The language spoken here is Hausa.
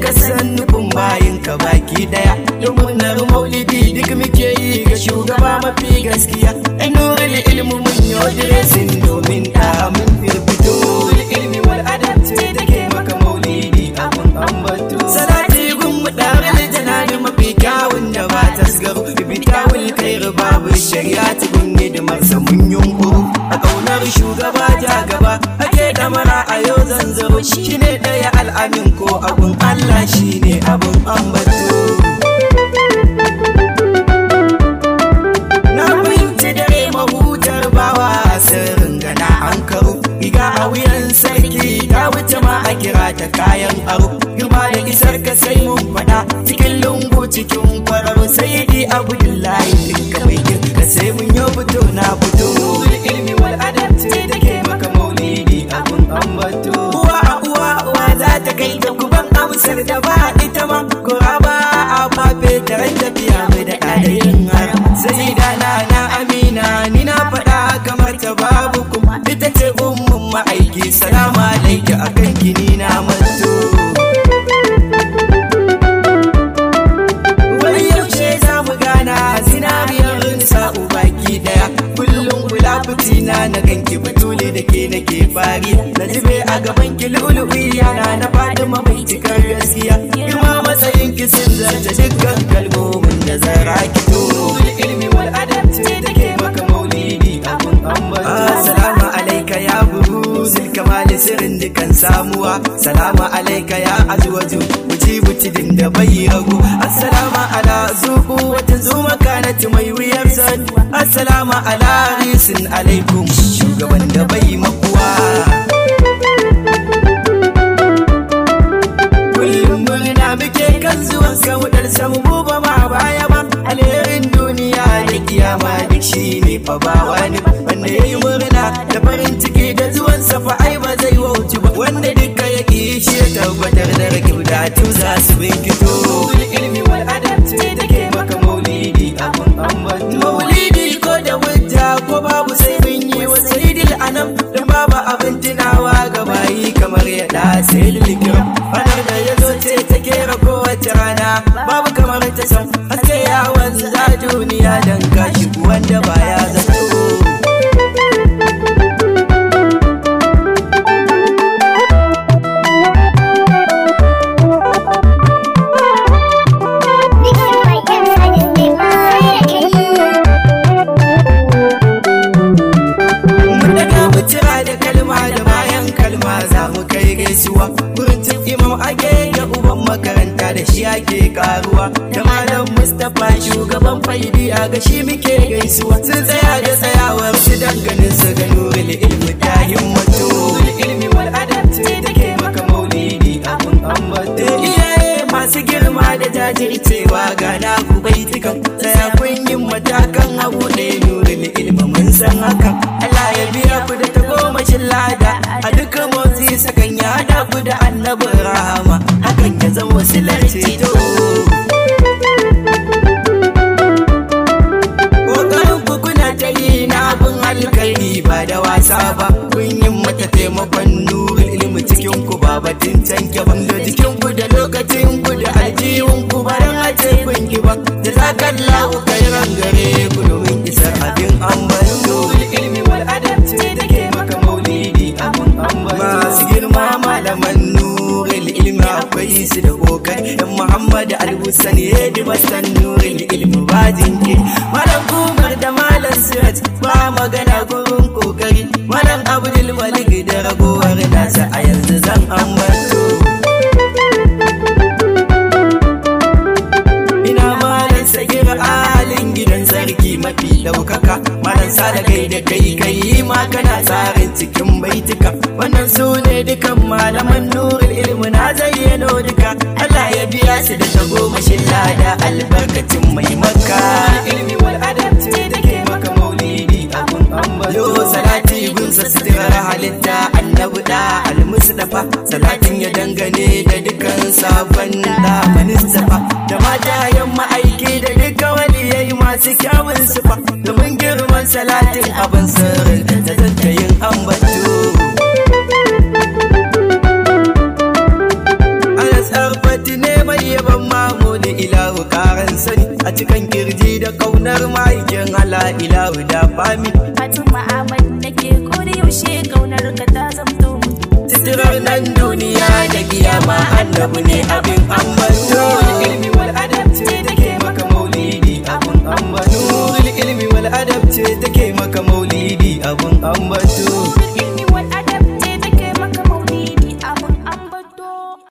ka san nufin bayin ka baki daya domin na maulidi duk muke yi ga shugaba mafi gaskiya ai nurul ilmu mun yo diresin domin da mun firfito ilmi wal adab ce da ke maka maulidi abun ambato salati gun mu darul janani mafi kyawun da ba tasgaro bitawul khair babu shari'a gun hidimar sa mun yunkuru a kaunar shugaba ja gaba ake damara a yau zanzaro shine daya al'amin ko abun Allah shine abun ambato na fahimci dare mahutar bawa sirrin gana an karo riga a wuyan sarki ta wuce ma a kira ta kayan aro girma da isar ka sai mun faɗa cikin lungu cikin kwararo sai di abdullahi duka mai girka sai mun yi fito na fito ilmi wal adab ce da ke maka maulidi abun ambato uwa uwa uwa za ta kai ta kuban amsar da ba ita ma kura ba a fafe ta ran tafiya mai da ƙadayin har sai da na na amina ni na faɗa kamar ta babu kuma ita ce ummun ma'aiki salama alaiki akan kini na manto wani yaushe za mu gana zinariyar sa'u baki daya kullum kula fitina na ganki batuli da ke nake fari na zube a gaban ki lulubi yana na fatima mai cikar gaskiya girma matsayin ki sun zarta dukkan kalmomin da zara ki to ilmi wal adab ce da ke maka maulidi abun ambato assalamu alaika ya buruzil kamali sirrin dukan samuwa salamu alaika ya azwaju mujibu tidin da bai ragu assalamu ala zuku wata zuma kanati mai wuyar san assalamu ala risin alaikum shugaban da bai makuwa kullum murna muke kan zuwan saudar samu buba ma baya ba alherin duniya da kiyama duk shi ne fa ba wani wanda ya yi murna da farin ciki da zuwan safa ai ba zai wauci ba wanda duka ya ki shi ya tabbatar da rakibu da tu za su binkito ilmi wal adab ce da ke maka maulidi abun ambato maulidi ko da hujja ko babu sai mun yi wa sayyidil anam dan babu abin tunawa ga bayi kamar ya da sayyidil kiram ranar da ya zo ce ta kera kowace rana babu kamar ta san haske ya wanza duniya dan kashi wanda baya zato Mun daga mu cira da kalma da bayan kalma za mu kai gaisuwa Gurin cin imam ake da uban makaranta da shi ake karuwa Da malam Mustapha shugaban faidi a ga shi muke gaisuwa Sun tsaya da tsayawar su danganin su ga nurul ilmi ta himmatu ilmi wal adab ce da ke maka maulidi abun ambato Iyaye masu girma da jajircewa ga na ku baitukan Tsaya kun yin matakan abu ɗaya nurul ilmi mun san hakan Allah ya biya ku da tagomashin lada a duka motsi sakan ya hada ku da annabin rahama hakan ya zama wasilar ceto Ƙoƙarin ku kuna ta yi na abin alkhairi ba da wasa ba kun yi mata taimakon nurul ilmi cikin ku ba batun canke ban da jikin ku da lokacin ku da aljihun ku ba dan a ce kun ki ba da zakallahu kairan gare ku domin isar abin ambato ilmi wal adab ce da ke maka maulidi abun ambato masu girma malaman nurul ilmi akwai su da kokari dan muhammad al-husani yadi masan nurul ilmi ba jinki malam kumar da malam siraj ba magana gurin kokari malam abdul malik da ragowar nasa a yanzu zan ambato ina malam sagir alin gidan sarki mafi daukaka malam sada kai da kai kai ma kana tsarin cikin baituka wannan su ne dukan malaman nurul ilmi na zayyano duka Allah ya biya su da tagomashin lada albarkacin mai makka ilmi wal adab ce da ke maka maulidi abun ambato yo salati gunsa sitirar halitta annabi da almustafa salatin ya dangane da dukan sabon da manistafa da mata yamma aiki da duka wani yayi masu kyawun sufa domin girman salatin abin sirrin da zata yin ambato ana tsarfati babu karan sani a cikin kirji da kaunar ma'aikin Allah ilahu da fami Fatima Ahmad nake ko da yaushe kaunar ka ta zamto mu Sitirar nan duniya da kiyama annabi ne abin